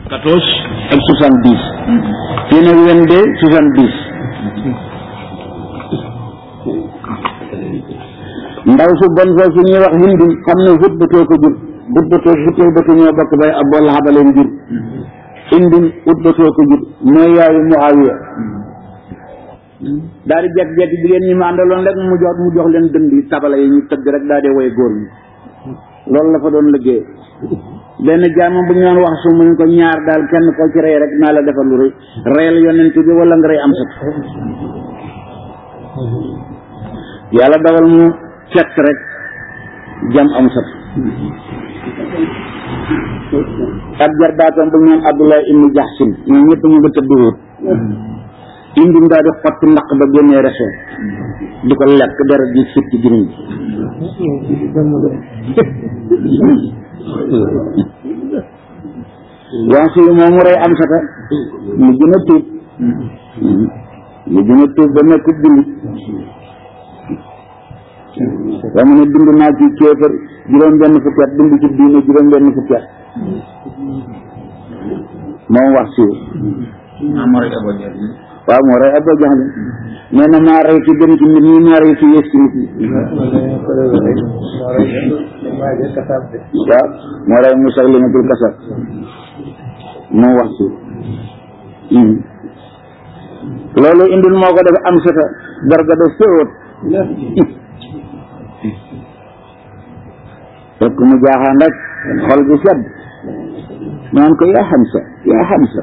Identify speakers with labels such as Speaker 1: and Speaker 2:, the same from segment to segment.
Speaker 1: quatorze ak soixante dix fii nag vingt-deux soixante dix ndaw su bon soo su ñuy wax hindu xam ne hutbatoo ko jur hutbatoo hutbatoo ñoo bokk bay ab wala xabaleen jur hindu hutbatoo ko jur mooy yaayu Muawiya daal di jekk-jekk jigéen ñi ma àndaloon rek mu jox mu jox leen dënd yi tabala yi ñu tëgg rek daal di woy góor ñi loolu la fa doon liggéey benn jaamam bu ñu doon wax su mu ñu ko ñaar daal kenn ko ci rey rek naa la defal lu rëy reyal yonent bi wala nga rey am sat yàlla dawal mu fekk rek jam am sat ak jarbaatam bu ñu naan Abdullah ibnu Jahsin ñoom ñëpp ñu nga tëdd wóot indi ndaa di xotti ndaq ba génnee reso di ko lekk deret ji fit ci giniñ waa si moom mu rey am sata mu gën a tuub mu gën a tuub ba nekk jullit waa mu ne dund naa ci kéefër juróom benn fukki at dund ci diine juróom benn fukki at moom wax si waaw moo rey Abu Jahl nee na maa rey ci gën ci nit ñi maa rey ci yées ci nit ñi waaw moo rey Musaylimatul Kasab moo wax si loolu indil moo ko def am sata darga def sëwët fekk mu jaaxaan rek xol bi sedd naan ko yaa Hamza yaa Hamza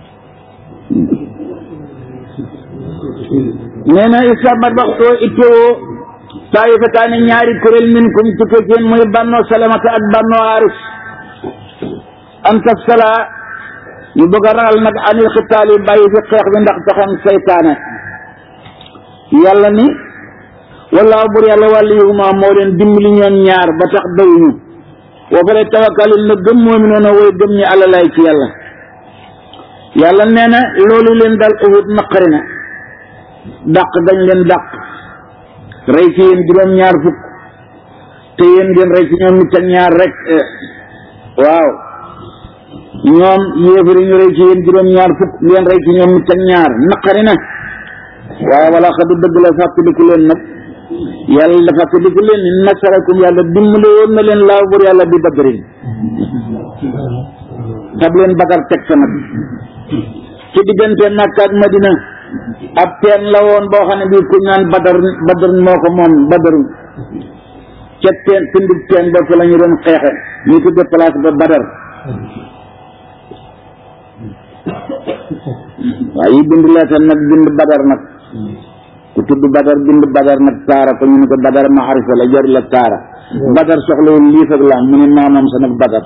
Speaker 1: nee na istamat waxtoo ittoo taayifataani ñaari kuréel minkum tukkee ci muy bannoo salamata ak bannoo aris an tafsala ñu bëgg a ragal nag anil xitaal yi bàyyi fi xeex bi ndax taxam saytaane yàlla ni wallaahu bur yàlla wàllu yuguma moo leen dimbali ñoom ñaar ba tax dawuñu wa fale tawakkalin na gëm moomi noonu woy gëm ñi àlla lay ci yàlla yàlla nee na loolu leen dal uhud naqari na dàq dañ leen dàq rey ci yéen juróom-ñaar fukk te yéen ngeen rey ci ñoom nit ak ñaar rek waaw ñoom yéefari ñu rey ci yéen juróom-ñaar fukk ngeen rey ci ñoom nit ak ñaar naqari na waaye wala xadu dëgg la fàttaliku leen nag yàlla dafa fàttaliku leen ni nasarakum yàlla dimbale woon na leen laaw bur yàlla bi badrin tab leen bagar teg sa nag ci diggante Makka ak Madina ab teen la woon boo xam ne bii ku naan badar badar moo ko moom badar ca teen tundub teen ba fa la ñu doon xeexe ñu tudde place ba badar waaye yi bind leetal nag bind badar nag ku tudd badar bind badar nag taara ko ñu ne ko badar maarifa la jar la taara badar soxlawul liif ak laam mu ne maamam sa nag badar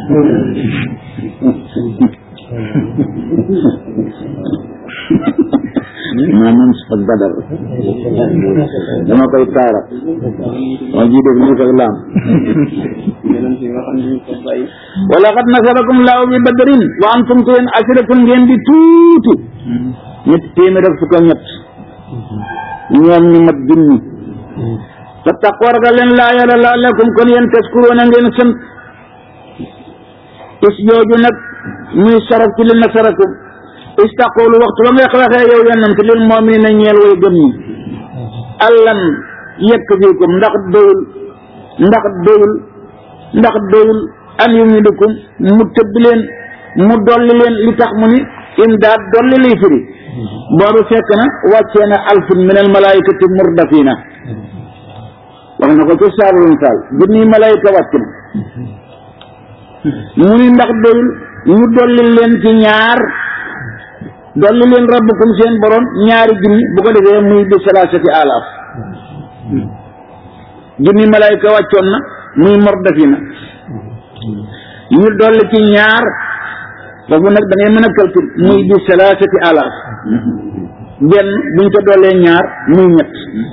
Speaker 1: maanaam sa badar dama koy taara moo ji def liif ak laam wala xad nasarakum laahu bi badrin wa antum ko yéen asiratun ngeen di tuuti ñetti téeméer ak fukk ak ñett ñoom ñu mat junni fa taqwa ragal leen laa yàlla laa lakum kon yéen taskuroona ngeen sant is jooju nag muy saraf ci li nasarakum istaqulu waxtu ba ngay waxee yow yonent lil mu'minina ñeel way gëm ñi allan yekk fiikum ndax doyul ndax doyul ndax doyul an yumidukum mu tëbb leen mu dolli leen li tax mu ni imdaad dolli liy firi boobu fekk na wàccee na alfun min al malaikati murdafina wax na ko ci saarul misaal junniy malaayika wàcc na mu ni ndax doyul ñu dolli leen ci ñaar dolli leen rabbukum seen borom ñaari junni bu ko defee muy bi salaasati alaaf junni malaayika wàccoon na muy mordafina ñu dolli ci ñaar foofu nag da ngay mën a calcul muy bi salaasati alaaf benn buñ ko dollee ñaar muy ñett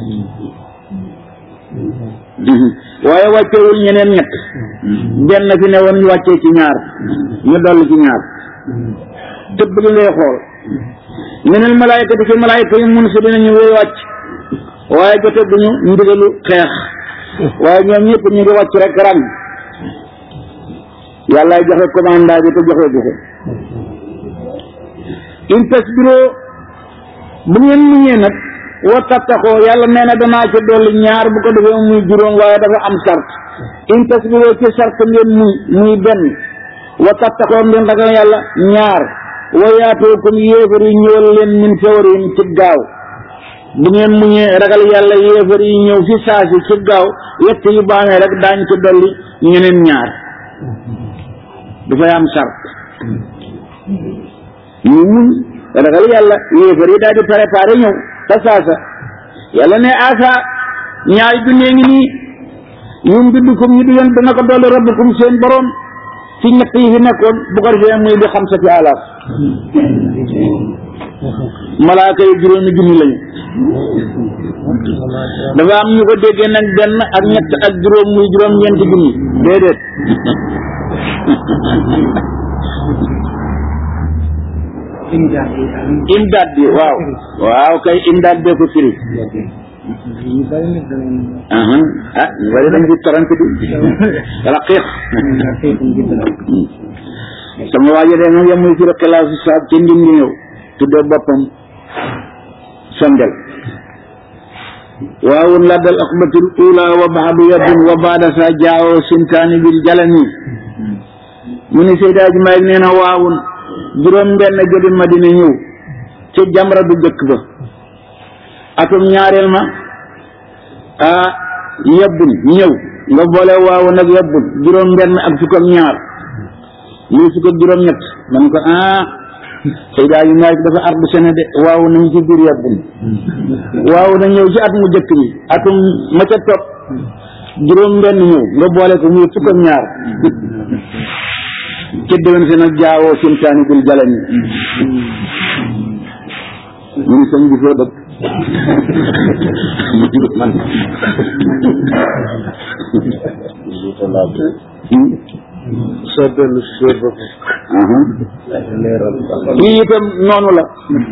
Speaker 1: waaye wàccewul ñeneen ñett benn fi ne woon ñu wàccee ci ñaar ñu dolli ci ñaar tëbb gi ngay xool minal malaayikati ci malaayika yi mun si dinañu wéy wàcc waaye jote duñu ndigalu xeex waaye ñoom ñëpp ñu ngi wàcc rek rang yàllaay joxe commanda bi te joxe du ko in tasbiroo bu ngeen muñee nag wa tattaxoo yàlla nee na danaa ca dolli ñaar bu ko defee muy juróom waaye dafa am sart in tasbiroo ci sart ngeen muñ muy benn wa tattaxoo ngeen ragal yàlla ñaar wa yaatoo comme yéefar yi ñëwal leen min fawarihim ci gaaw bu ngeen muñee ragal yàlla yéefar yi ñëw fi saasi ci gaaw yett yu baamee rek daañ ci dolli ñeneen ñaar dafay am sart ñu muñ ragal yàlla yéefar yi daal di préparé ñëw fa saasa yàlla ne asa ñaari junne ngi nii yum biddukum ñu di yoon dana ko dolli rabbukum seen borom ci ñett yi fi nekkoon bu ko defee muy di xam sa ci alaaf malaaka yi juróomi junni lañu dafa am ñu ko déggee nag benn ak ñett ak juróom muy juróom ñeenti junni déedéet imdaad bi waaw waaw kay imdaad bee ko firi aha ah ñu bari dañ di torante di raqiq sama waajo de nag yamuy firi xilaasu saab ca ndim di ñëw tuddee boppam sondel waawun laddal aqbatul ula wa baadu yadun wa baada sa jaawoo sintaani bil jalani mu ni Seydaa ji Maalik nee na waawun juróom benn jóge Madina ñëw ci jamra bu jëkk ba atum ñaareel ma ah yebbun ñëw nga boole waaw nag yebbun juróom benn ak fukk ak ñaar lii fukk ak juróom ñett man ko ah Seydaa ji Maalik dafa ardu sene de waaw nañ ci biir yebbun waaw na ñëw ci at mu jëkk bi atum ma ca topp juróom benn ñëw nga boole ko muy fukk ak ñaar ci déwén si nag jaawoo simtaani bil jalani ñu ni sëñ bi foo dëkk man
Speaker 2: soo dellu si bopp
Speaker 1: lii itam noonu la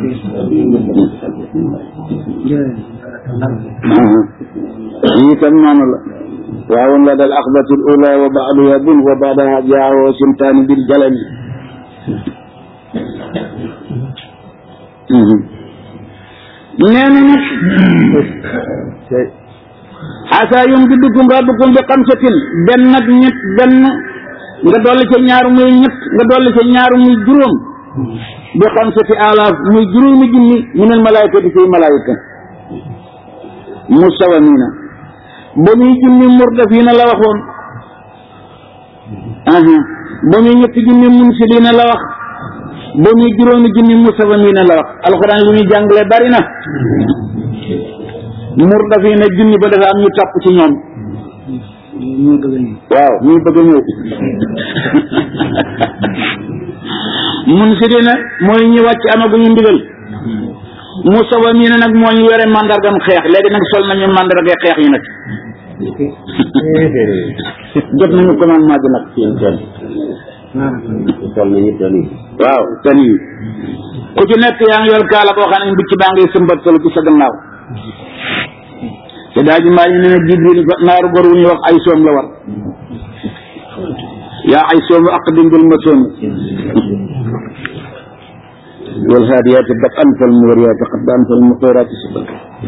Speaker 1: lii itam noonu la waawun la dal axbatul ula wa baadu yabun wa baadaha jaawoo simtaani bil jalani nee na nag asa yum biddukum rabbukum bi xamsatin benn nag ñett benn nga dolli ca ñaar muy ñett nga dolli ca ñaar muy juróom bi xamsati alaaf muy juróomi junni minal malaayikati fi malaayika musawamina ba muy junni murdafiina la waxoon aha ba muy ñetti junni munsiliina la wax ba muy juróomi junni musawamina la wax alxuraan li muy jàngale bari na murdafiina junni ba dafa am ñu topp ci ñoom waaw ñuy bëgg a ñëw munsiliina mooy ñi wàcc amaguñu ndigal musawamina nag moo ñu yore mandargam xeex léegi nag sol nañu mandarga xeex yi nag jot nañu commandement bi nag
Speaker 2: sol nañu tani
Speaker 1: waaw ten yi ku ci nekk yaa ngi yor kaala boo xam ne mbicc baa ngay sëmbatal ci sa gannaaw te daa ji maa ngi ne ne jibril naaru gor wu ñuy wax ay soom la war yaa ay soomu aqdim bil ma soomi wal haadiyaati dab'an fal muuriyaati qad'an fal muqiiraati subhan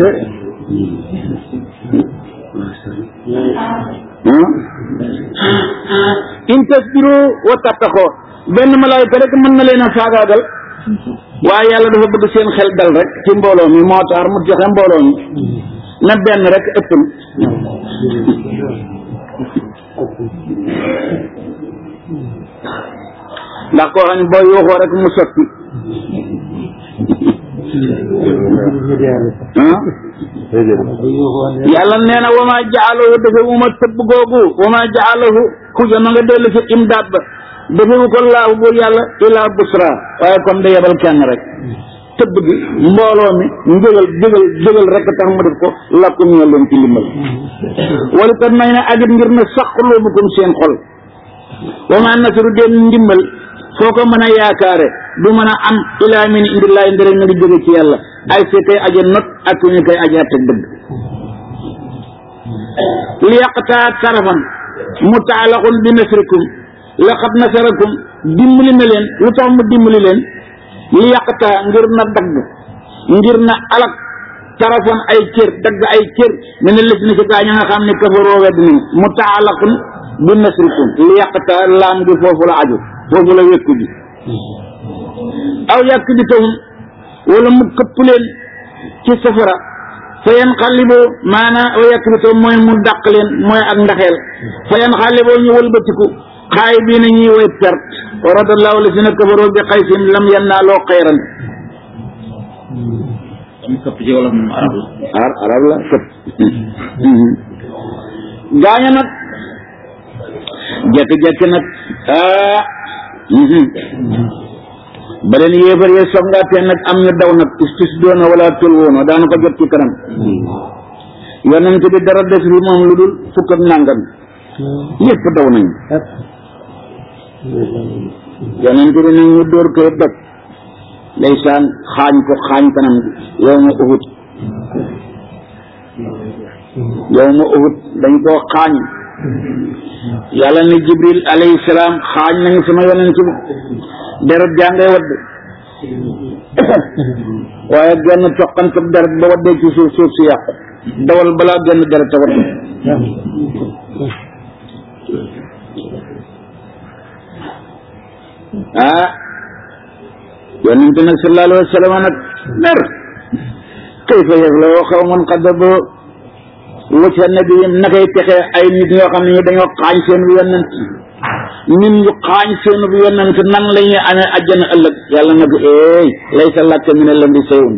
Speaker 1: in tasbiru wa tattaqoo benn malaayika rek mën na leen a faagaagal waaye yàlla dafa bëgg seen xel dal rek ci mbooloo mi moo tax mu joxe mbooloo mi na benn rek ëppul ndax koo xam ne boo yuuxoo rek mu sotti yàlla nee na wama jaalahu dafa wuma tëbb googu wama jaalahu xuja ma nga dellu ci imdaad ba defewu ko laahu buur yàlla ilaa busra waaye comme da yebal kenn rek tëbb gi mbooloo mi njëgal jëgal jëgal rek tax mu def ko lakkum ñoo leen ci limbal wala kat may na agit ngir na saqloobukum seen xol wama nasru den ndimbal foo ko mën a yaakaare du mën a am ilaa min indillahi ndere mi ngi jóge ci yàlla ay fi koy aje not ak ñu koy aje atte dëgg li yaqtaa tarafan mutaalaxun bi nasrikum laqad nasarakum dimbali na leen lu tax mu dimbali leen li yàqta ngir na dagg ngir na alak tarafan ay cër dagg ay cër mi ne lëf na ci gaa ña nga xam ne kafaroo wedd nañ mu taalaqun bi nasrikum li yàqta laam gi foofu la aju foofu la wékku ji aw yàq bi tawum wala mu këpp leen ci safara fa yan xalliboo maanaam aw yàq bi tawum mooy mu dàq leen mooy ak ndaxeel fa yan xalliboo ñu wëlbatiku xaay bii na ñuy woy perte wa radallahu la si na kafaroo bi xaysim lam yannaaloo xayran
Speaker 3: am këpp ci wolof moom arab la
Speaker 1: ar arab la këpp gaaña nag jekki-jekki nag ah ba leen yéefar yee songaatee nag am ñu daw nag istis doona wala tul woona daana ko jot ci kanam yonent bi dara des bi moom lu dul fukk ak nàngam ñëpp daw nañu yonent bi nag ñu dóor koy doj ndeysaan xaañ ko xaañ kanam gi yow ma uhut yow ma uhut dañ koo xaañ yàlla ne jibril alayhi salaam xaañ nañu sama yonent bi deret jàngay wadd waaye genn toqantab deret ba waddee ci suuf suuf si yàqu dawal balaa genn deret a wadd ah yonent nag sallallahu alayhi wa sallam nag mer kayfa yaflahu qawmun qadabu wajha nabiyyin nakay texe ay nit ñoo xam ne ñi dañoo xaañ seen bi yonent nit ñu xaañ seen bi yonent nan la ñuy amee àjjana ëllëg yàlla na ko eey laysa laka min al-amri shay'un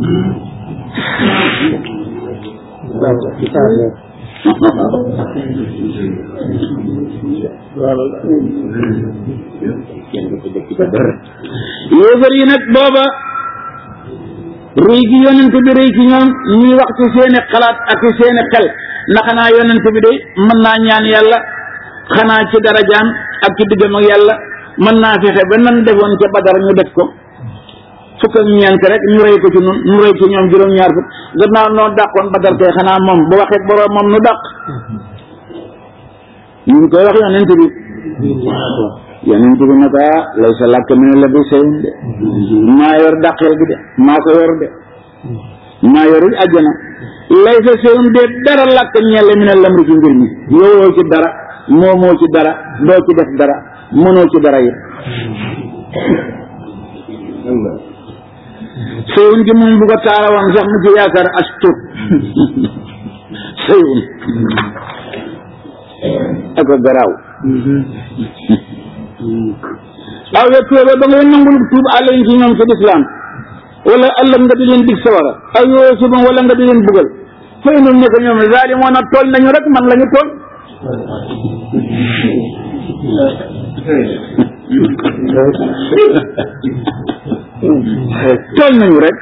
Speaker 1: yéefar yi nag booba rëy gi yonent bi rëy ci ñoom ñuy wax ci seeni xalaat ak ci seeni xel na xanaa yonent bi de mën naa ñaan yàlla xanaa ci darajaam ak ci diggam ak yàlla mën naa fexe ba nan defoon ca badar ñu def ko fukk ak ñeent rek ñu rëy ko ci nun ñu rëy ci ñoom juróom-ñaar fukk gannaaw noo dàqoon badar kay xanaa moom bu waxee boroom moom nu dàq ñu ngi koy wax yonent bi yonent bi nag ah lay sa làkk mi ne la bi seyun de maa yor dàqeel gi de maa ko yor de maa yorul àjjana lay sa seyun de dara làkk ñelle mi ne lamri ci mbir mi yowoo ci dara moomoo ci dara doo ci def dara mënoo ci dara it seyun gi moom bu ko taarawoon sax mu ci yaakaar as tuut seyun ak a garaaw aw ya tuuba ba ngay nangul tuub àllañ ci ñoom ci lislaam wala ëllëg nga di leen dig sawara aw yoo suba wala nga di leen bugal fay noonu ne ko ñoom zaalimoon a tooñ nañu rek man la ñu tooñ tooñ nañu rek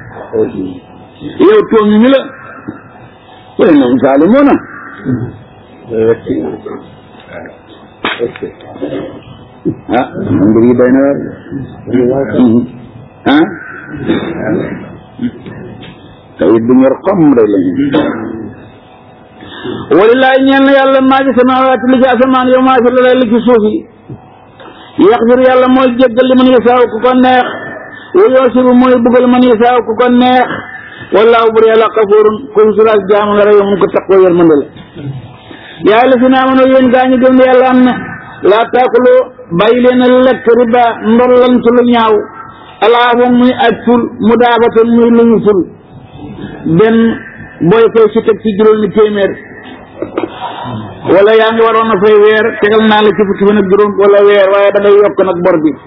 Speaker 1: yow tooñ ñu la fay noonu zaalimoon a ah mbir yi doy na waar ah tawit bu ñor xom day lañu walilaay ñeel na yàlla maa ci samaawaati li ci asamaan yow maa fi la li ci suuf yi yaxfir yàlla mooy jéggal li man yasaaw ku ko neex wa yoosibu mooy bugal man yasaaw ku ko neex wallaahu bur yàlla xafuurun kuy suraal jaamu la rek mu ko taqoo yërmande la yaa la fi naa mën a yéen gaa ñu gëm ne yàlla am na laa taakuloo bàyyi leen a lekk riba ndollant lu ñaaw alaafam muy aj ful mu daafatan muy lu ñu ful benn booy fay si teg ci juróomi téeméer wala yaa ngi waroon a fay weer tegal naa la ci fukki fan ak juróom wala weer waaye da ngay yokk nag bor bi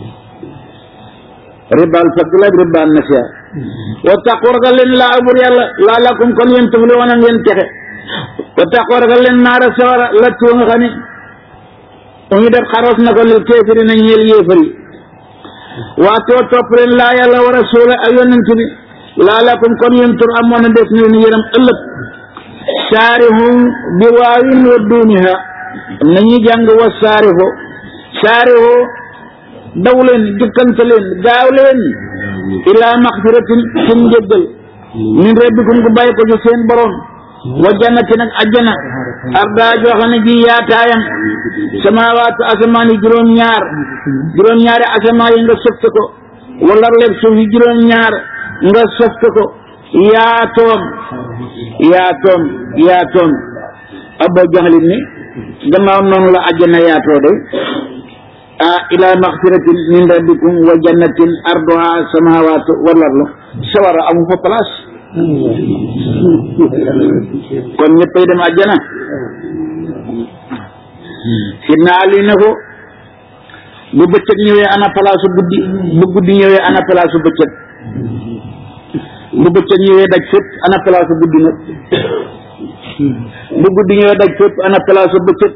Speaker 1: ribaal fadl ak ribaal nasiya wa taqu ragal leen laa abur yàlla laa lakum kon yéen tufli woon ngeen texe wa taqu ragal leen naara sawara la tuwa nga xam ne ñu def xaros na ko lil kéefiri na ñeel yéefar yi waatoo topp leen laa yàlla wa rasuula ak yonent bi laa lakum kon yéen tur amoon na des leen yërëm ëllëg saarihum bi waawin wa duuniha nañuy jàng wa saariho saariho daw leen jëkkante leen gaaw leen ilaa maxfiratin ci njëggal min rabbikum gu bàyyi ko ci seen borom wa jannatin ak ajjana arda joo xam ne ji yaataayam samaawaatu asamaan yi juróom-ñaar juróom-ñaari asamaan yi nga sëfte ko wala leb suuf yi juróom-ñaar nga soft ko yaatoom yaatoom yaatoom abba jaxlit ni gannaaw noonu la àjjana yaatoo de ah ila maxfiratin min rabbikum wa jannatin arduha samawatu wal ardu sawara amu fa place kon ñëppay dem àjjana sidna ali ne ko bu bëccëg ñëwee ana place guddi bu guddi ñëwee ana place bëccëg bu bëccëg ñëwee daj fépp ana place guddi nag bu guddi ñëwee daj fépp ana place bëccëg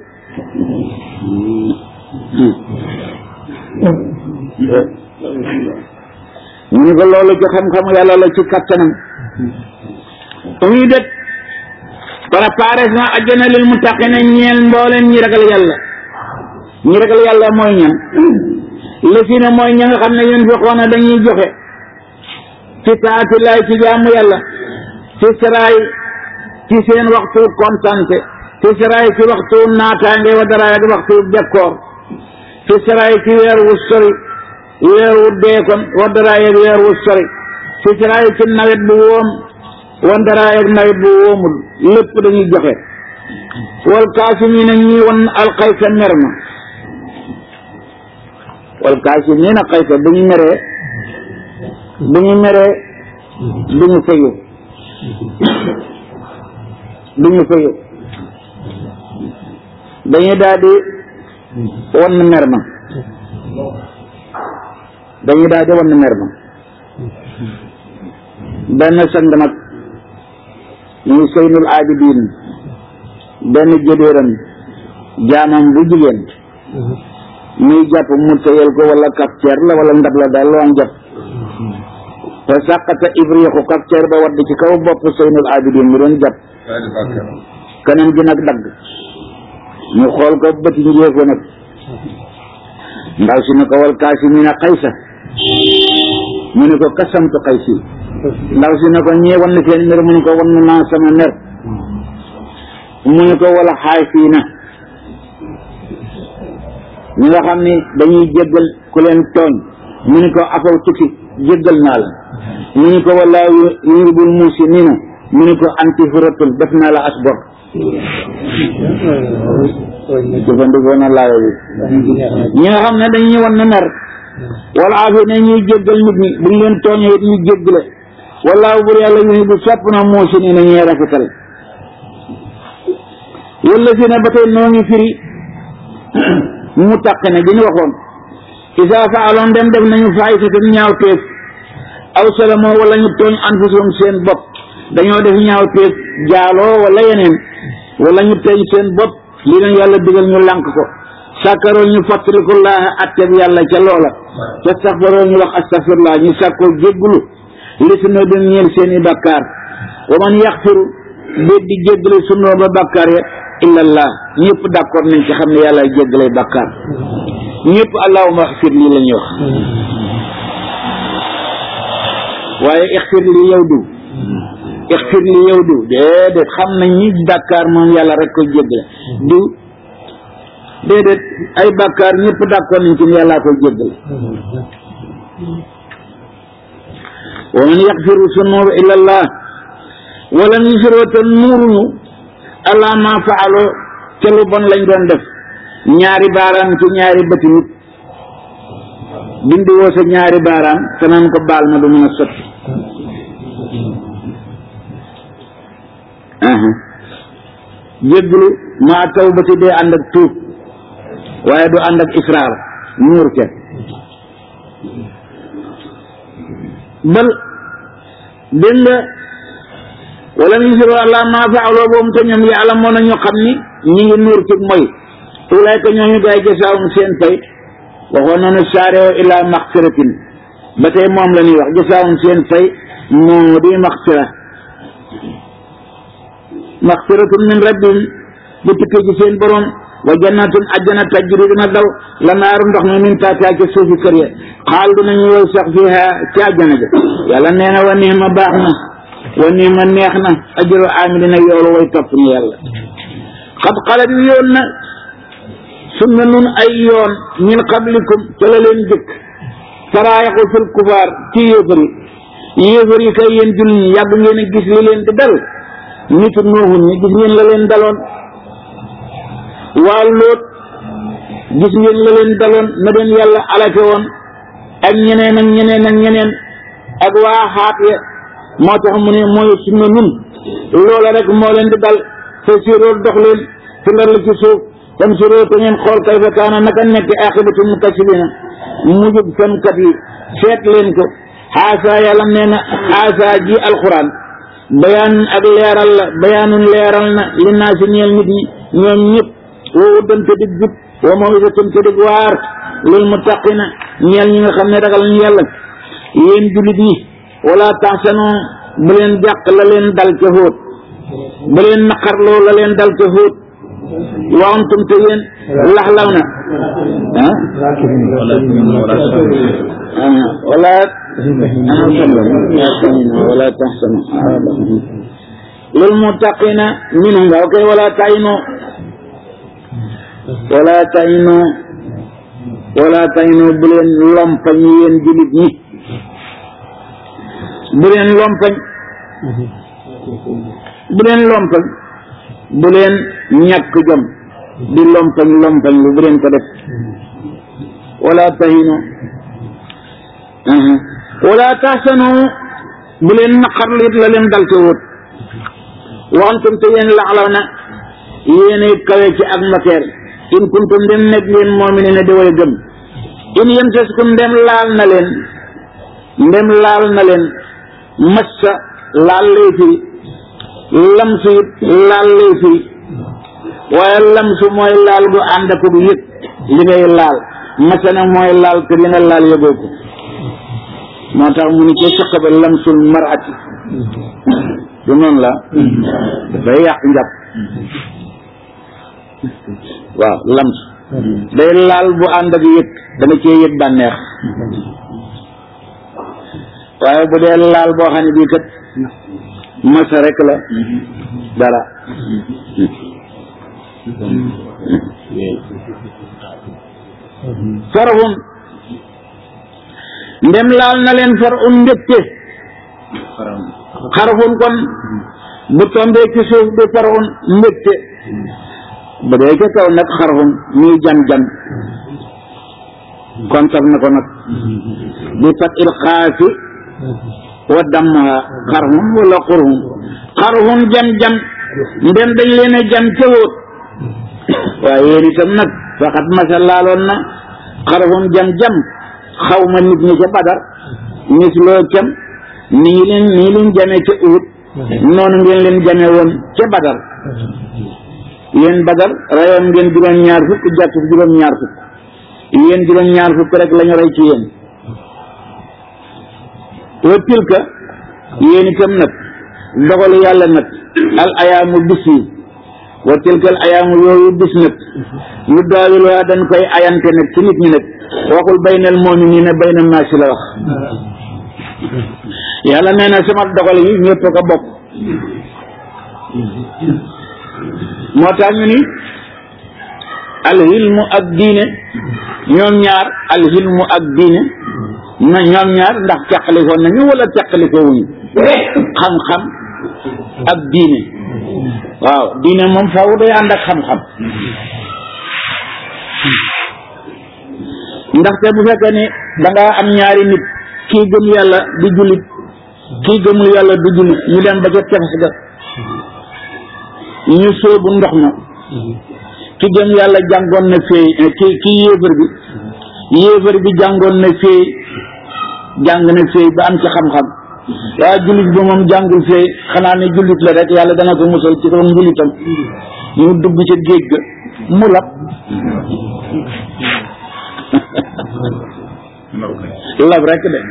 Speaker 1: ñu ni ko loolu ci xam-xam yàlla la ci kattanam muy det préparé na àjjana lil muttaqina ñeel mbooleen ñi ragal yàlla ñi ragal yàlla mooy ñan lësina mooy ña nga xam ne yéen fexoona dañuy joxe ci taatilaay ci jaamu yàlla ci saraay ci seen waxtu kontante ci saraay ci waxtu naataange wa daraay ak waxtu bekkoor ci saraay ci weer wu sori weer wu deekon wa daraay ak weer wu sori ci saraay ci nawet bu woom wa daraay ak nawet bu woomul lépp dañuy joxe wal kaasimiina ñi won alxaysa mer ma wal kaasimiina xaysa bu ñu meree bu ñu meree du ñu fayu du ñu fayu dañuy daal di wan mer ma dañuy daal di wan mer ma benn sang nag ñu seynul abidin benn jëdéeram jaamam bu jigéen muy jàpp mu tëyal ko wala kafteer la wala ndab la daal loo am jàpp te sàqata ibriixu kafteer ba wadd ci kaw bopp seynul abidin mu doon jàpp kanam gi nag dagg ñu xool ko bëti njéefo nag ndaw si ne ko wal kaasimiina xaysa mu ne ko kasamtu xaysi ndaw si ne ko ñee wan na seen mer mu ne ko wan naa sama mer mu ne ko wala xaafiina ñi nga xam ni dañuy jéggal ku leen tooñ mu ne ko afaw tukki jéggal naa la mu ne ko wala yuhibul muhsiniina mu ne ko anti furatul def naa la as bor jëfandikoo na laayo bi ñi nga xam ne dañuy wan na mer wala afi ne ñuy jéggal nit ñi bu ñu leen tooñee it ñu jéggale wallaahu bur yàlla yuhibbu sopp na muhsiniina ñuy rafetal wala si ne ba tey noo ngi firi mu taq ne bi ñu waxoon isa faaloon dem def nañu faayisatan ñaaw teef aw salamoo wala ñu tooñ anfusum seen bopp dañoo def ñaaw teef jaaloo wala yeneen wala ñu tooñ seen bopp li leen yàlla digal ñu lànk ko sàkkaroo ñu fàttaliku laa atteb yàlla ca loola ca saxfaroo ñu wax astafirlaa ñu sàkkoo jéggulu li su noo doon ñeel seeni bakkaar wa man yaxfiru déet di jéggale sunoo ba bakkaar ya illallah ñëpp d'accord nañ ci xam ne yàlla jéggale bakkaar ñëpp allahuma xfir lii la ñuy wax waaye ixfir li yow du ixfir li yow du déedéet xam nañ ñi bàkkaar moom yàlla rek ko jéggale du déedéet ay bàkkaar ñëpp d'accord nañ ci ne yàllaa koy jéggale wa man yaxfiru sunuba illa allah wala yusiroo te nuuruñu allah ma faalo ca lu bon lañ doon def ñaari baaraam ci ñaari bëti nit bindi woo sa ñaari baaraam te naan ko baal ma du mën a sotti jégglu maa tawbati dee ànd ak tuub waaye du ànd ak israar nuur ca bal dégg nga wala ñu siro àlla maa faaloo boobu te ñoom yàlla moo na ñu xam ni ñi ngi nuur ci mooy ulayka ñooñu gaay jasaawum seen pay waxoon nañu saareo ila maxfiratin ba tey moom la ñuy wax jasaawum seen pay moo di maxfira maxfiratun min rabbihim bu tukkee ci seen borom wa jannatun ajjana tajri dina daw la naaru ndox mi min taataa ci suufi kër ya xaal dinañu yow sax fiha ci ajjana ja yàlla nee na wa niima baax na wa niima neex na ajru amilina yoolu way topp ni yàlla xat xalat yoon na sunna nun ay yoon min qablikum ca la leen jëkk saraayaxu fil kufaar ci yéefar yi yéefar yi kay yéen jullit ñi yàgg ngeen a gis li leen di dal nitu nooxun ñi gis ngeen la leen daloon waa lóot gis ngeen la leen daloon na leen yàlla alake woon ak ñeneen ak ñeneen ak ñeneen ak waa xaat ya moo tax mu ne mooy sunna nun loola rek moo leen di dal te sirool dox leen fi lar la ci suuf tam siroo te ngeen xool kayfa kaana naka nekk aqibatu mukasibina mujub fenkat yi seet leen ko xaasa yàlla nee na xaasa ji alquran bayaan ak leeral la bayaanun leeral na li naa si ñeel nit ñi ñoom ñëpp woo dante dig jub wa mawisatun te dig waar lil muttaqina ñeel ñi nga xam ne ragal ñu yàlla yéen jullit yi wala taxsanu bu leen jàq la leen dal ca xóot bu leen naqarloo la leen dal ca xóot wa antum te yéen laxlaw na ah wala wala taxsanu lil muttaqina minhum nga ok wala tayno wala tayno wala tayno bu leen lompañ yéen jullit ñi bu leen lompañ bu leen lompañ bu leen ñàkk jom di lompañ lompañ lu bu leen ko def wala tahinu wala tahsanu bu leen naqarlu it la leen dal te wóot waxantum te yéen laxlaw na yéene kawe ci ak matière in kuntum dem nekk yéen moomine ne di way gëm in yemsaskum ndem laal na leen ndem laal na leen massa laal lay firi lamsu it laal lay firi waaye lamsu mooy laal gu ànd ak bu yëg li ngay laal massa nag mooy laal te li nga laal yëgoo ko moo tax mu ni ko saqaba lamsul marati du noonu la dafay yàq njàpp waaw lams day laal bu ànd ak yëg danga cee yëg bànneex waaye bu dee laal boo xam ne bii kat masa rek la dara farhum ndem laal na leen far un mbégte xarfun kon bu tombee ci suuf du far un mbégte bu dee ca kaw nag xarfun muy jam-jam kontar na ko nag bi fat il xaasi wa dammaha xarfun wala xurhun xarfun jam-jam ndem dañ leen a jam ca wóot waaye yéen itam nag faxat masa laaloon na xarfun jam-jam xaw ma nit ñi ca badar mis loo cam nii leen nii leen jame ca uhud noonu ngeen leen jame woon ca badar yéen badar rayoon ngeen juróom-ñaar fukk jàpp juróom-ñaar fukk yéen juróom-ñaar fukk rek la ñu rey ci yéen wa tilka yéen itam nag dogalu yàlla nag al ayaamu bis yi wa tilka al ayaamu yooyu bis nag lu daawil waa dañ koy ayante nag ci nit ñi nag waxul baynal mu'miniina bayna naasi la wax yàlla nee na sama dogal yi ñëpp ko bokk moo tax ñu ni alxilmu ak diine ñoom ñaar alxilmu ak diine na ñoom ñaar ndax teqalikoo nañu wala teqalikoo wuñu xam-xam ak diine waaw diine moom faaw day ànd ak xam-xam ndaxte bu fekkee ne da ngaa am ñaari nit kii gëm yàlla di jullit kii gëmul yàlla du jullit ñu dem ba ca tefes ga ñu sóobu ndox ma ki gëm yàlla jàngoon na fee ki ki yéefar bi yéefar bi jàngoon na fee jàng na fee ba am ci xam-xam waaye jullit bi moom jàngul fee xanaa ne jullit la rek yàlla dana ko musal ci doon njullitam ñu dugg ca géej ga mu lab lab rek de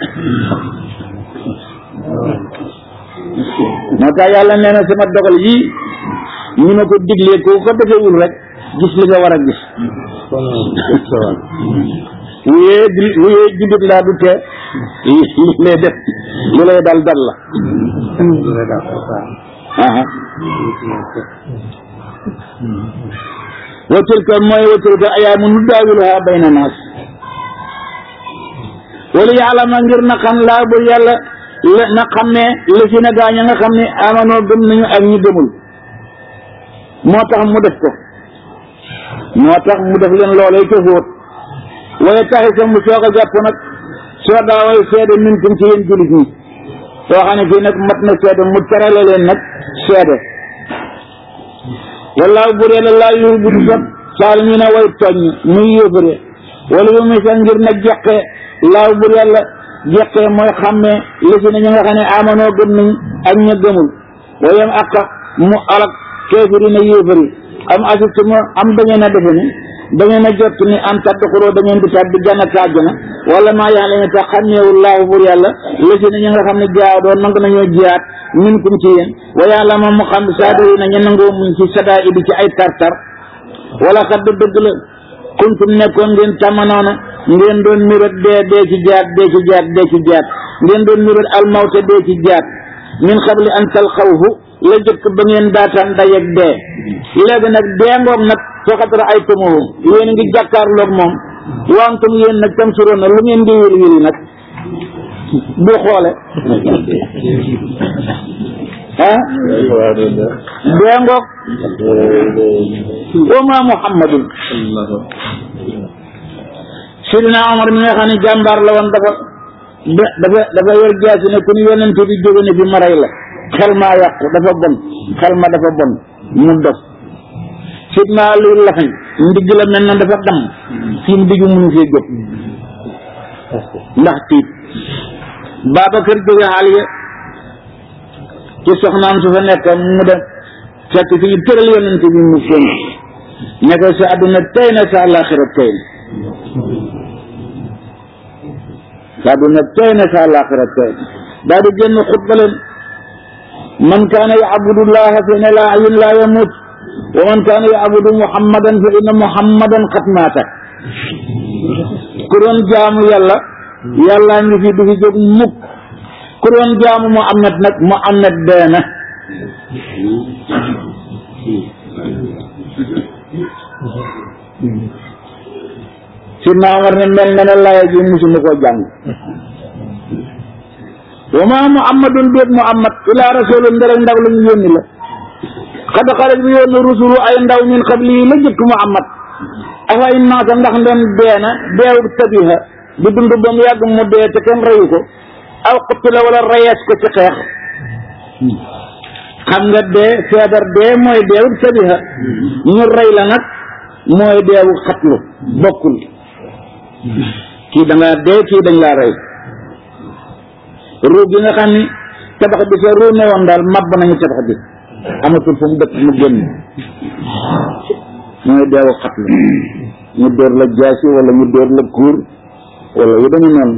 Speaker 1: moo tax yàlla nee na sama dogal yii ñu ma ko diglee ko ko defewul rek gis li nga war a gis wuyee wuyee jullit laa du tee li lay def li lay dal dal la aha wa tilka mooy wa tilka ayaamu nu daawiluha bayna naas wala yàlla ma ngir na xam laa bur yàlla la na xam ne la si na gaañ a nga xam ne amanoo gëm nañu ak ñi gëmul moo tax mu def ko moo tax mu def leen loolee ca fóot waaye taxi sa mu soog a jàpp nag soo daaway seede mintum ci yéen jullit ñi soo xam ne fii nag mat na seede mu terale leen nag seede wallaahu bur yàlla laa yu bu du sot saalimiina way tooñ muy yóbbare wala yu muy sax ngir nag jeqe laaw bur yàlla jeqe mooy xàmmee li si ne ñi nga xam ne amanoo gëm nañ ak ña gëmul wayam ak mu alak kéefiri na yéefari am asibtu mu am da ngeen a defe ni da ngeen a jot ni an tadduxuloo da ngeen di tabbi jannata àjjana wala maa yàlla ne tax xàmmeewul laahu bur yàlla li si ne ñi nga xam ne jaaw doon nangu nañoo jiyaat min kum ci yéen wa yàlla moom mu xam saadiri na ñu nangoo muñ ci sadaa idi ci ay tartar wala xadd dëgg la kuntum nekkoon ngeen tamanoona ngeen doon mirat dee dee ci jaat dee ci jaat dee ci jaat ngeen doon mirat almawte dee ci jaat min xabli an talxawhu la jëkk ba ngeen daataan dayeg dee léegi nag dee ngoog nag faxatara ay tumuhu yéen a ngi jàkkaarloog moom wantum yéen nag tam suroon na lu ngeen di wil wili nag bu xoole ah dee ngoog wa ma muhammadun sidina omar mi nga xam ne jàmbaar la woon dafa dafa dafa yor jaasi ne ku ñu yonent bi jóge ne fi maray la xel maa yàqu dafa bon xel ma dafa bon mu dof sidina luy lafañ ndigg la mel na dafa dam fi mu diggu mënu fee jóg ndax tiit Babacar jóge xaal ya ci soxnaam su fa nekk mu dem fekk fi ñu tëral yonent bi mu seen ne ko sa àdduna tey na sa àllaaxira tey na sa àdduna tey na sa àllaaxira tey na daal di génn xutba leen man kaana yacbudu llaha fa inna laa hayyun laa yamut wa man kaana yacbudu muhammadan fa inna muhammadan qad maata ku doon jaamu yàlla yàllaa ngi fi du fi jóg mukk ku doon jaamu Muhammad nag Muhammad dee na si naamar ne mel na ne laaya ji musuma koo jàng wa ma muhammadun déet muhammad ila rasulun ndere ndaw la ñu yónni la xad xarat bi yónni rusulu ay ndaw min qabli yi la jëkk muhammad afa in maata ndax ndem dee na deewub tabiha di dund ba mu yàgg mu dee te kenn reyu ko aw qutila wala reyees ko ci xeex xam nga dee feebar dee mooy deewub tabiha ñu rey la nag mooy deewu xatlu bokkul kii da ngaa dee kii dañ laa rey ruu gi nga xam ni tabax bi sa ruu ne woon daal mabb nañu tabax bi amatul fu mu dëkk mu génn mooy deewu xatlu ñu dóor la jaasi wala ñu dóor la kuur wala yu dañu noonu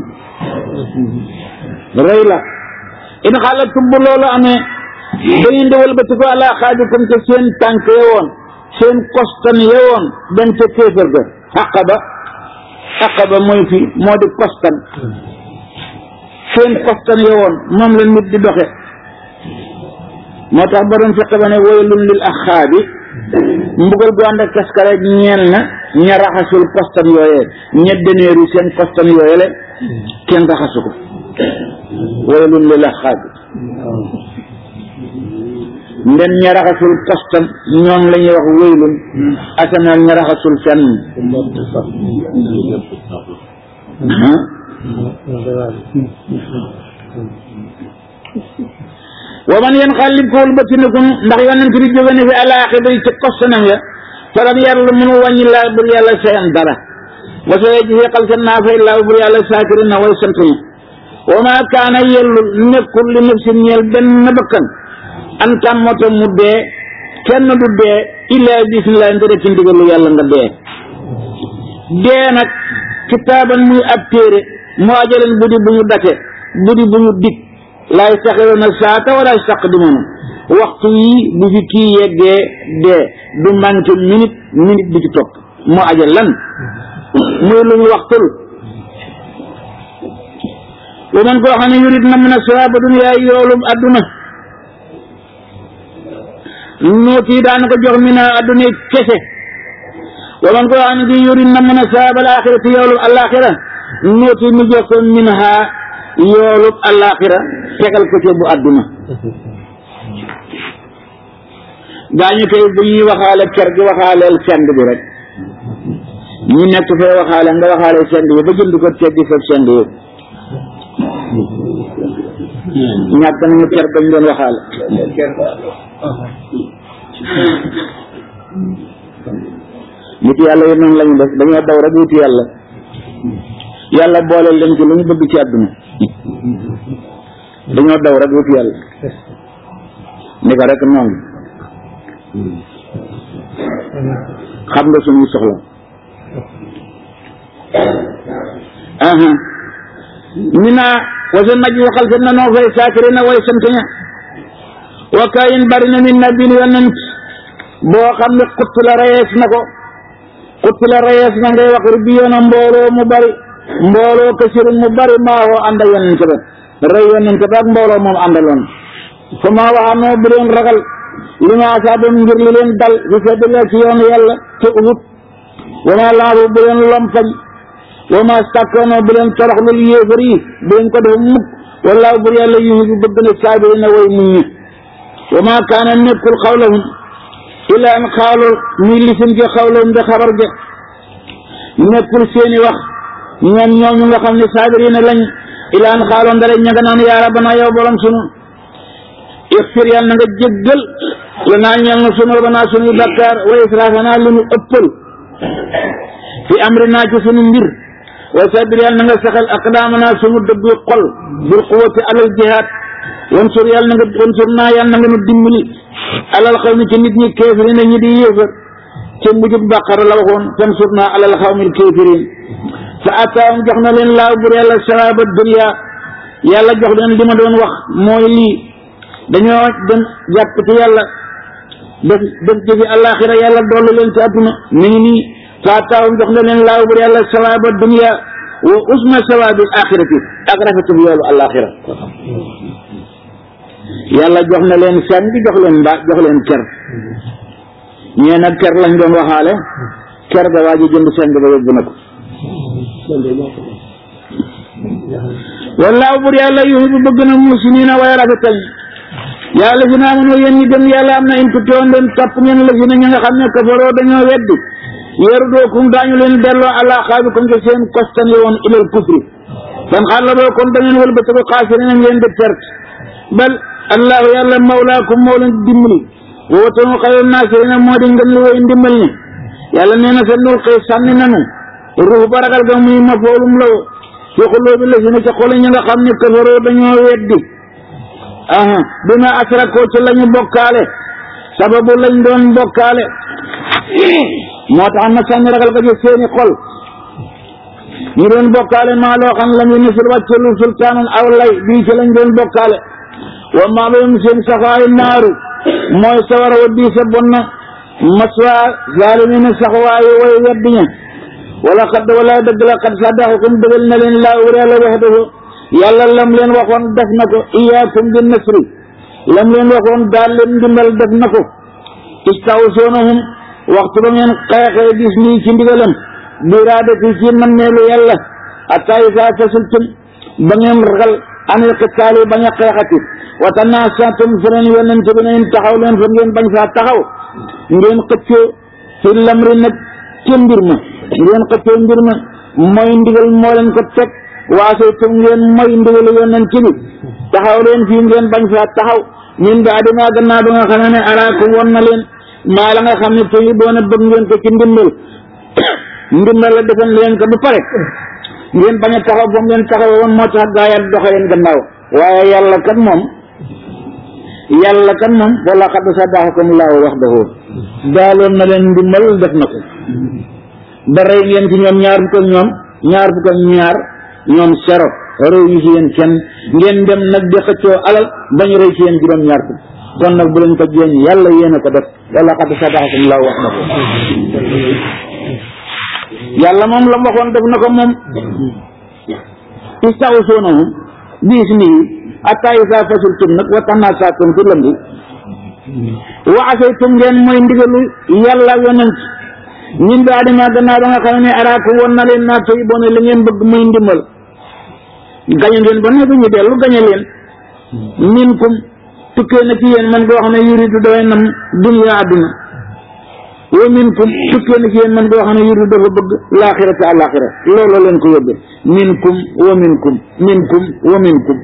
Speaker 1: rey la in xaalatum bu loolu amee da ngeen di wëlbati ko ala xaajikum te seen tànk ya woon seen kostan ya woon dem ca kéefër ga aqaba aqaba mooy fi moo di kostan seen kostan ya woon moom la nit di doxe moo tax borom fiq ba ne waylun lil axaabi mbugal gu ànd ak kaskare ñeel na ña raxasul kostan yooyee ña deneeru seen kostan yooye le kenn raxasu ko waylun lil axaabi ndem ña raxasul kostan ñoom la ñuy wax waylun asanal ña raxasul fenn wa man yanqalib ko wëlbatinakum ndax yonent bi jóge na fi alaaxira yi ca kostanam ya falam yàlla mënu wàññi laa bur yàlla sayan dara wa sa yejzi xal sa naa fay laa bur yàlla saakirin na way sant ñi wa ma kaana yellul nekkul li nafsin ñeel benn bakkan an tàmmata mu dee kenn du dee illaa bismillah ndere ci ndigalu yàlla nga dee dee nag kitaaban muy ab téere moo ajaleen budi bu ñu date budi bu ñu dig laay saxiroona saata wala saqdimoona waxtu yi bu fi kii yeggee dee du manqué minute minute bu ci topp moo ajal lan muy lu ñu waxtul wa man koo xam ne yurit na mën a sawaaba duniyaa yoolum adduna nuuti daan ko jox mina adduna kese wa man koo xam ne di yurit na mën a sawaaba al axirati yoolum alaxira nuuti nu jox ko min ha yoolub alaxira tegal ko ci bu àdduna gaañu tey bu ñuy waxaale ker gi waxaaleel send bi rek ñu nekk fee waxaale nga waxaale send bi ba jënd ko teggi fa send yëpp ñàkk nañu ker bañ doon waxaale nit yàlla yi noonu lañu def dañoo daw rek wuti yàlla yàlla boole leen ci lu ñu bëgg ci àdduna dañoo daw rek wuti yàlla ni ko rek noonu xam nga suñuy soxla aha mina wasa naj waxal sa nanoo fay saakirina way sant ña wa kaayin bari na min nabin yonent boo xam ne xutt la reyees na ko xutt la reyees na ngay wax rubbi yoona mbooloo mu bari mbooloo kasirin mu bari maawoo ànd ak yonent ba rey yonent ba ak mbooloo moom àndaloon fa maa waxaanoo bu leen ragal li ma asaabam ngir li leen dal fi sabilillah ci yoonu yàlla te uhut wa maa laabu bu leen lompañ wa maa stakkoonoo bu leen toroxlul yéefar yi bu leen ko def mukk wallaahu bur yàlla yuhibu bëgg na saabirina way muñ ñi wa maa kaana nekkul xawlahum illa an xaalu muy lisim ci xawlahum de xabar ja nekkul seeni wax ñoom ñooñu nga xam ne saabirina lañ illa an xaaloon dara ña nga naan yaa rabbana yow borom sunu ixfir yàlla na nga jéggal la naa ñeel na sunu rabbana sunuy bakkaar wa israfana lu nu ëppal fi amrina ci sunu mbir wa sabir yàlla na nga saxal aqdaamana sunu dëggu xol bil quwati alal jihaad wansur yàlla na nga wansur naa yàlla na nga nu dimbali alal xaw mi ci nit ñi kéefirina ñi di yéefar ca mujjub bàqara la waxoon fansur naa alal xaw mi kéefirin fa ataawum jox na leen laaw bur yàlla saraba dunya yàlla jox leen li ma doon wax mooy lii dañoo dem jàpp ci yàlla def def jëfi àllaaxira yàlla dolli leen ci àdduna mi ngi nii fa ataawum jox na leen laaw bur yàlla saraba dunya wa usma sawabil axirati ak rafetul yoolu àllaaxira yàlla jox na leen sàng jox leen mbaa jox leen ker ñee nag ker lañ doon waxaale ker ga waa ji jënd sàng ba yóbbu na ko wallaahu bur yàlla yuhibbu bëgg na musinina way rafetal yàlla fi naa mënoo yéen ñi gëm yàlla am na in tuttoon leen topp ngeen la fi ne ñi nga xam ne kafaroo dañoo weddi yeeru dookum daañu leen delloo àla xaabikum te seen kostan yi woon ilal kufri fan xaar la boo kon da ngeen wëlbatiku xaasiri nañ leen di perte bal allahu yàlla mawlaakum moo leen dimbali wootanu xayru naasirina moo di ngeen li woy ndimbal ni yàlla nee na sa nul xëy sànni nanu ruux ba ragal ga muy mafoolum la fi xulóobi la si ne ca xoli ñi nga xam ne kafaroo dañoo weddi aha bima asrakoo ci lañu bokkaale sababu lañ doon bokkaale moo tax ma sànni ragal ga ci seeni xol ñu doon bokkaale maa loo xam lam yu nisul wàcce lu sultaanan aw lay bii ci lañ doon bokkaale wa maa bayum seen safaayu naaru mooy sawara wa bii sa bon na maswa zaalimina saxwaayu way weddiña wala xadd wala dëgg la xad sadaxakum dëggal na leen laa wur yàlla waxdahu yàlla lam leen waxoon def na ko iyaakum bi nasri lam leen waxoon daal leen ndimbal def na ko istawsoonahum waxtu ba ngeen xeexee gis nii ci ndigalam biraadati ci nammeelu yàlla hatta isaa fasultum ba ngeen ragal anil qitaali bañ a xeexati wa tanaasatum feneen yonent bi nañ taxaw leen fa ngeen bañ faa taxaw ngeen xëccoo fi lamri nag ca mbir ma ngeen xëccoo mbir ma mooy ndigal moo leen ko teg waasaytum ngeen mooy ndigalu yonent bi taxaw leen fii ngeen bañ faa taxaw min baadi maa gannaaw ba nga xam ne araakum won na leen maa la nga xam ne tey doona bëgg ngeen ko ci ndimbal ndimbal la defal leen ko ba pare ngeen bañ a taxaw ba ngeen taxaw woon moo tax gaa yi doxe leen gannaaw waaye yàlla kat moom yàlla kat moom wala xad sadaqakum laahu waxdahu daaloon na leen ndimbal def na ko ba rey ngeen ci ñoom ñaar fukk ak ñoom ñaar fukk ak ñaar ñoom sero réew yi ci yéen kenn ngeen dem nag di xëccoo alal bañu rey ci yéen juróom ñaar fukk kon nag bu leen ko jéem yàlla yéen a ko def wala xad sadaqakum laahu waxdahu yàlla moom la mu waxoon def na ko moom istawsoonahum bi ismihi hatta isa fasultum nag wa tanaasatum fi lamri wa asaytum ngeen mooy ndigalu yàlla yonent ñun daa dima gannaaw ba nga xam ne araaka woon na leen naa toy bone li ngeen bëgg muy ndimbal gañe ngeen ba noppi ñu dellu gañe leen min kum tukkee na ci yéen man koo xam ne yuridu dafay nam dunya àdduna wa min kum tukkee na ci yéen man koo xam ne yuridu dafa bëgg laaxirata àlaaxira loolu leen ko yóbbee min kum wa min kum min kum wa min kum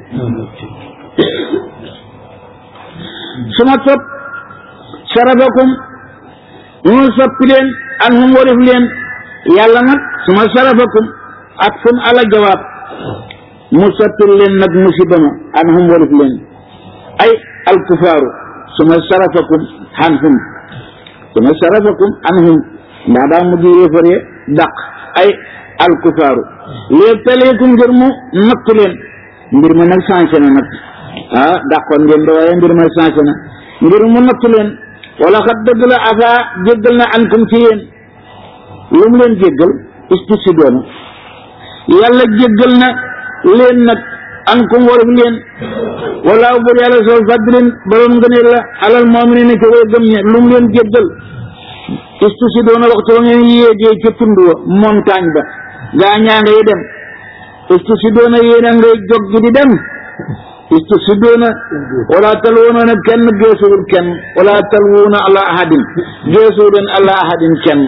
Speaker 1: suma topp sarafakum mu soppi leen an hum warif leen yàlla nag suma sarafakum ak fun ala jawaab mu soppil leen nag musiba ma an hum warif leen ay alkufaaru suma sarafakum an hum suma sarafakum an hum ndax daa mujj yéefare dàq ay alkufaaru léegi taleekum ngir mu nattu leen mbir ma nag changé na nag ah dàqoon ngeen da waaye mbir ma changé na ngir mu nattu leen wala xat dëgg la afa jéggal na ankum ci yéen lu mu leen jéggal istusi doona yàlla jéggal na leen nag ankum warif leen wala bur yàlla soo fadlin borom ngëneel la alal mu'minin ci way gëm ñe lu mu leen jéggal istusi doona waxtu wa ngeen yéegee ca tund wa montagne ba gaa ñaa ngay dem istusi doona yéen a ngay jog gi di dem istusibuna wala talwuna nag kenn geesuwul kenn wala talwuna ala ahadin geesuwuleen ala ahadin kenn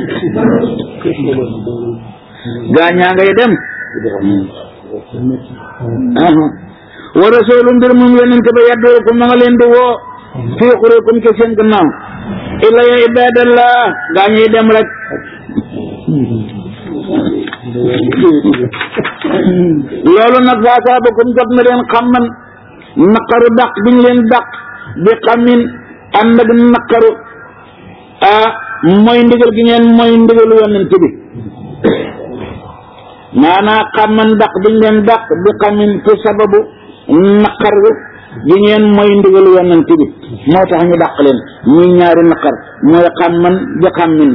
Speaker 1: gaañaa ngay dem wa rasulu mbir moom yonente ba yaddookum ma nga leen di woo fii xurikum ke seen gannaaw illa ya ibadallah gaañuy dem rek loolu nag faasaabakum jot na leen xam man naqaru dàq biñ leen dàq bi xamin ànd ak naqaru ah mooy ndigal gi ngeen mooy ndigalu yonent bi maanaa xamman dàq biñ leen dàq bi xamin ci sababu naqaru gi ngeen mooy ndigalu yonent bi moo tax ñu dàq leen muy ñaari naqar mooy xamman bi xamin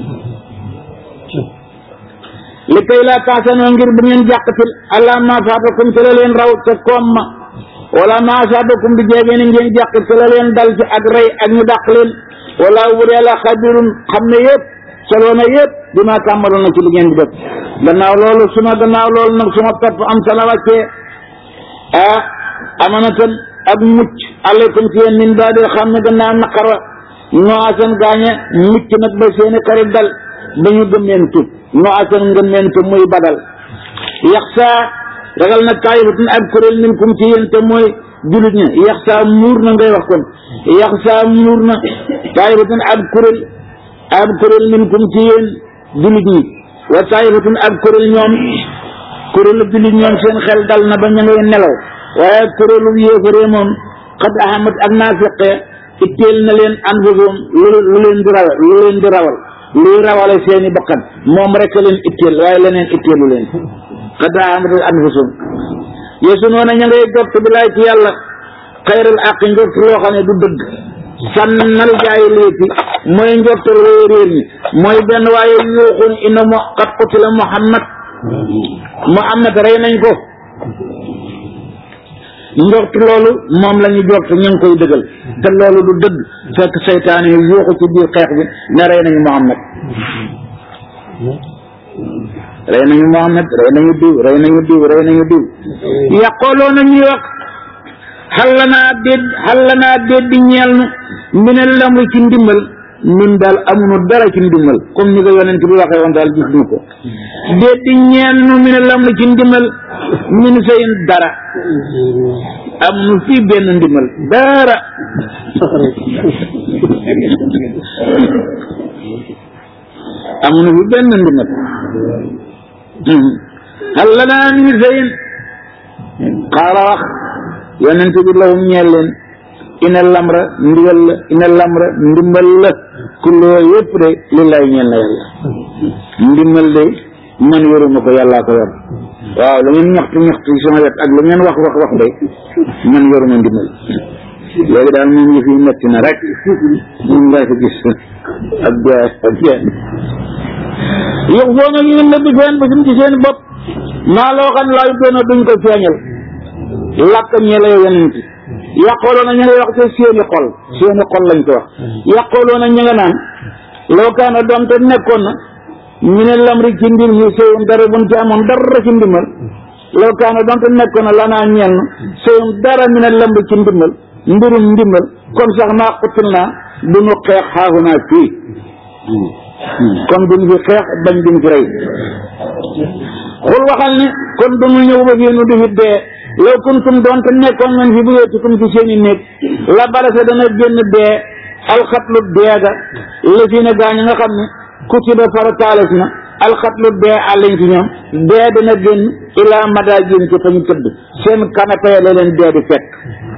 Speaker 1: li kay laa taasanoo ngir bu ngeen jàqatil allah ma faatakum ci la leen raw te koom ma wala ma asabakum bi jeegee ni ngeen jàq ci la leen dal ci ak rey ak ñu dàq leen wala wur yàlla xabirun xam ne yëpp soloo na yëpp bi ma tàmbaloon na ci li ngeen di def gannaaw loolu suma gannaaw loolu nag suma topp am sala wàccee ah amanatan ak mucc aleykum ci yéen min baadil xam ne gannaaw naqara noo asan gaañe mucc nag ba seeni xarit dal ba ñu gëmmeentu noo asan ngëmmeentu muy badal yax saa ragal na taayifatun ab kuréel minkum ci yéen te mooy julit ña yax saa muur na ngay wax kon yax saa muur na taayifatun ab kuréel ab kuréel minkum ci yéen julit ñi wa taayifatun ab kuréel ñoom kuréelu julit ñoom seen xel dal na ba ña ngay nelaw waaye kuréelu yéefaree moom xad ahamat ak naafiqe itteel na leen anfusum lu lu leen di rawal lu leen di rawal luy rawale seeni bakkan moom rek leen itteel waaye leneen itteelu leen xad ahamat anfusum yesu noona ña ngay jot bi laay ci yàlla xayral àq njort loo xam ne du dëgg sànnal jaay léegi mooy njortal wooy réer ñi mooy benn waaye yuuxun ina mo qad qutila muhammad muhammad rey nañ ko njort loolu moom la ñu jort ñu ngi koy dëggal te loolu du dëgg fekk seytaane yi yuuxu ci biir xeex bi ne rey nañu muhammad rey nañu muhammad rey nañu diw rey nañu diw rey nañu diw yàqooloo na ñuy wax xalla naa déet xalla naa déet di ñeel nu mine lamri ci ndimbal ñun daal amuñu dara ci ndimbal comme ni ko yonent bi waxee woon daal gis ñu ko déet di ñeel nu mine lamri ci ndimbal min sayin dara amuñu fii benn ndimbal dara amuñu fi benn ndimbal xalla naa min sayin xaala wax yonent bi lahum ñeel leen ina lamra ndigal la ina lamra ndimbal la kulloo yëpp de lillaay ñeel na yàlla ndimbal de man yoruma ko yàllaa ko yor waaw lu ngeen ñaxtu ñaxtu ci sama wet ak lu ngeen wax wax wax de man yoruma ndimbal léegi daal moom ngi fi metti na rek moom ngaa ko gis ak jaay ak jaay yox foo nga ñu nëbb seen bésum ci seen bopp maa loo xam laa yu doona duñ ko feeñal làkk ñee la yonent yàqooloo na ña ngay wax te seeni xol seeni xol lañ ko wax yàqooloo na ña nga naan loo kaana doon te nekkoon na ñu ne lamri ci mbir mi sëyum dara buñ ci amoon dara ci ndimbal law kaana donte nekkoon na lanaa ñenn sëyum dara mi ne lamri ci ndimbal mbirum ndimbal kon sax maa xutul naa du ñu xeex xaagu naa fii kon duñ fi xeex bañ duñ fi rey xul waxal ne kon du ñu ñëw ba fii nu du fi dee law kuntum donte nekkoon ngeen fi buyootikum ci seen i néeg la balasa dana génn dee alxatlu deega la fi ne gaañ nga xam ne kutiba farataales na alxatlu dee àllañ ci ñoom dee dana génn ilaa madaa jin ci fa ñu tëdd seen canapé la leen dee di fekk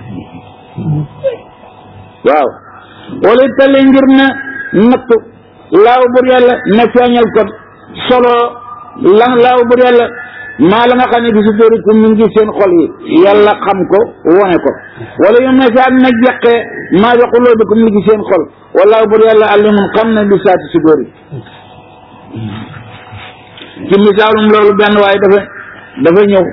Speaker 1: waaw wala tale ngir na natt laaw bur yàlla na feeñal ko solo lan laaw bur yàlla maa la nga xam ne bi su dóorikum mi ngi seen xol yi yàlla xam ko wone ko wala yu na saat na jeqee maa bi xuloobikum mi ngi seen xol wallaahu bur yàlla alimun xam na bi saati su dóori ci misaalum loolu benn waaye dafa dafa ñëw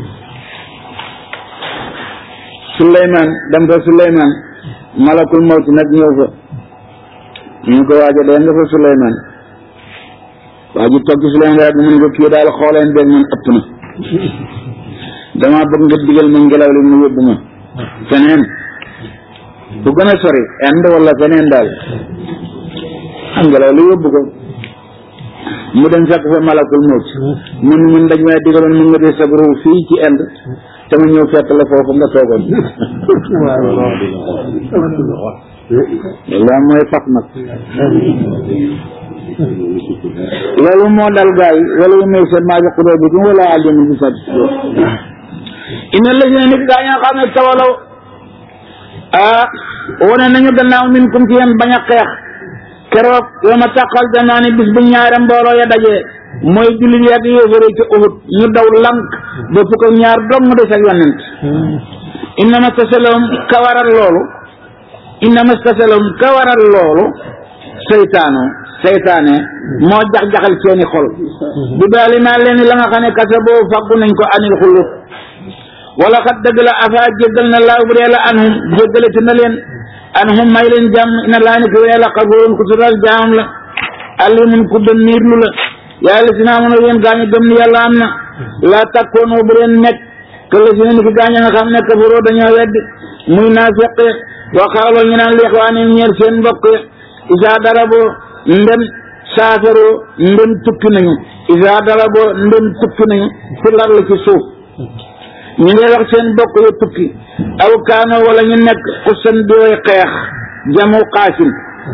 Speaker 1: Suleymaan dem fa Suleymaan malakul mawti nag ñëw fa ñu ko waaja dee nga fa Suleymaan waa ji toog ci Suleymaan daal mun ko kii daal xooleen beeg man ëpp na damaa bëgg nga digal ma ngelaw li mu yóbbu ma feneen bu gën a sori Inde wala feneen daal am ngelaw li yóbbu ko mu dem fekk fa malakul mawt mun mun dañ may digaloon mun nga dee sabru fii ci Inde te ma ñëw fekk la foofu nga toogoon loolu mooy fat nag loolu moo dal gaa yi wala yu may seen maa jox bi kum wala alim bi sat ina la si ne nit gaa ñoo xam ne tawalaw ah wane nañu gannaaw min kum ci yéen bañ a xeex keroog yow ma tàqal danaa ne bis bu ñaare mbooloo ya dajee mooy jullit yi ak yéefare ci Uhud ñu daw lank ba fukk ak ñaar dong des ak yonent innama tasalahum ka waral loolu innama tasalahum ka waral loolu seytaano seytaane moo jax-jaxal seeni xol bi daali maa leen la nga xam ne kasa boo faggu nañ ko anil xulub wala xat dëgg la afa jéggal na laaw bu dee la anhum jéggalati na leen anhum may leen jàmm ina laa ni ko yàlla xafoon ku tural jaamam la alimun ku dem niirlu la yàlla si naa mën a yéen gaañu gëm ni yàlla am na laa takkoonoo bu leen nekk que la si ne ni ki gaañu nga xam ne kafaroo dañoo weddi muy naafiq waxaaloo ñu naan li ixwaani ñeer seen mbokk isaa daraboo ndem saafaroo ndem tukki nañu isaa daraboo ndem tukki nañu fi lar la ci suuf ñu ngi wax seen mbokk yu tukki aw kaano wala ñu nekk xusan di way xeex jamu xaasin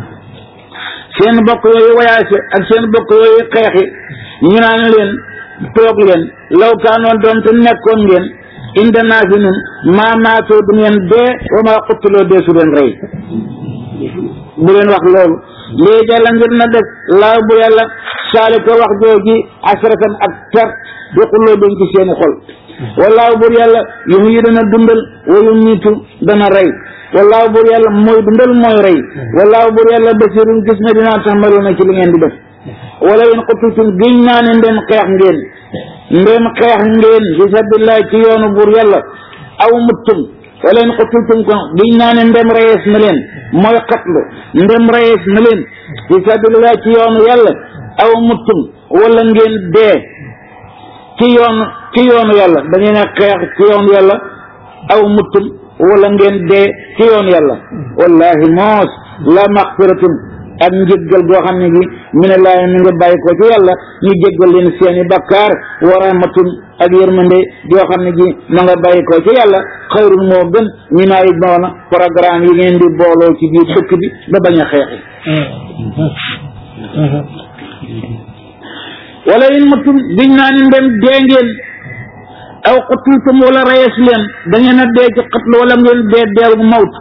Speaker 1: seen bokk yooyu wayaase ak seen bokk yooyu xeexi ñu naan leen toog leen law kaanoon doon te nekkoon ngeen inde naa fi nun maa maatoo du ngeen dee wa maa xuttuloo dee su leen rey bu leen wax loolu léegi la ngir na def laaw bu yàlla saali ko wax jooji asratan ak per di xulloo dañ ci seeni xol wallaahu buur yàlla yumu yi dana dundal wa yumiitu dana rey wallaahu buur yàlla mooy dundal mooy rey wallaahu buur yàlla basirun gis na dinaa taxmaluna ci li ngeen di def wala in qutitum giñ naa ne ndem xeex ngeen ndem xeex ngeen fi sabilillah ci yoonu buur yàlla aw muttum wala in qutitum ko giñ naa ne ndem reyees na leen mooy xatlu ndem reyees na leen fi sabilillah ci yoonu yàlla aw muttum wala ngeen dee ci yoonu ci yoonu yàlla da ngeen a xeex ci yoonu yàlla aw muttum wala ngeen dee ci yoonu yàlla wallahi moos la maxfiratun ak njëggal goo xam ne gi minallaahi mi nga bàyyi ko ci yàlla ñu jéggal leen seeni bakkaar wa rahmatun ak yërmande yoo xam ne gi ma nga bàyyi ko ci yàlla xayrun moo gën ñu naa yi noona programme yi ngeen di booloo ci biir dëkk bi ba bañ a xeexi wala in mutum biñ naa ni ndem dee ngeen aw qutultum wala reyees leen da ngeen a dee ci xatlu wala ngeen dee deel bu mawt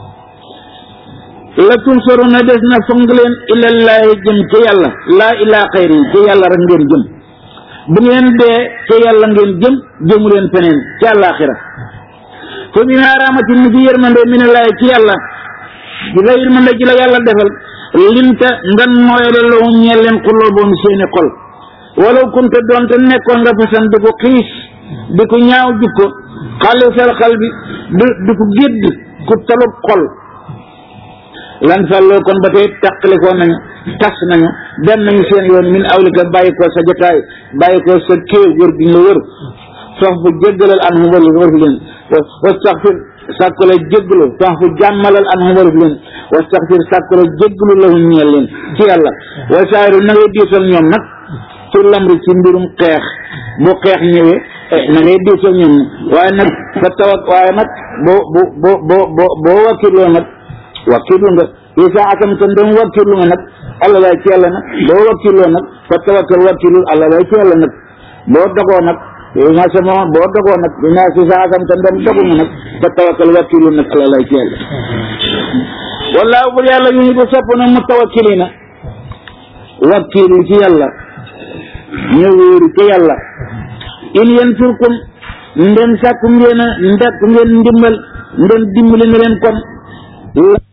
Speaker 1: la tunsaruna des na fong leen ilallaahi jëm ci yàlla laa ilaa xayri ci yàlla rek ngeen jëm bu ngeen dee ci yàlla ngeen jëm jëmu leen feneen ci àllaaxira fa bi ma raamati ni ci yërmande minallaahi ci yàlla bi la yërmande ci la yàlla defal linta ngan mooyale lahum ñeel leen xulooboom seeni xol walaw kunte doonte nekkoon nga fasan di ko xiis di ko ñaaw jikko xalisal xal bi di di ko gédd ku talub xol lan fàlloo kon ba tey tàqalikoo nañu tas nañu dem nañu seen yoon min awlika bàyyi ko sa jotaay bàyyi ko sa kéew wër gi la wër sox fu jéggalal an hu waru waru leen wastaxfir sàkku la jéggalu sox fu jàmmalal an hu waru leen wastaxfir sàkku la jéggalu lahum ñeel leen ci yàlla wa saayiru na ngay diisal ñoom nag ci lamri ci mbirum xeex bu xeex ñëwee na ngay diisal ñoom waaye nag fa tawak waaye nag boo bo bo bo bo boo wakkiloo nag wakkirlu nga isa akam tan dem wakkirlu nga nag allah lay ci yàlla nag boo wakkiloo nag fa tawakkal wakkilul allah lay ci yàlla nag boo dogoo nag ma sama boo dogoo nag bi naa isa akam tan dem dogu nga nag fa tawakkal wakkilul nag allah lay ci yàlla wallaahu bur yàlla yu ñu di sopp na mu tawakkilina wakkilu ci yàlla ñu wéeru ci yàlla in yansurkum ndem sàkku ngeen a ndekk ngeen ndimbal ndem dimbali nga leen kon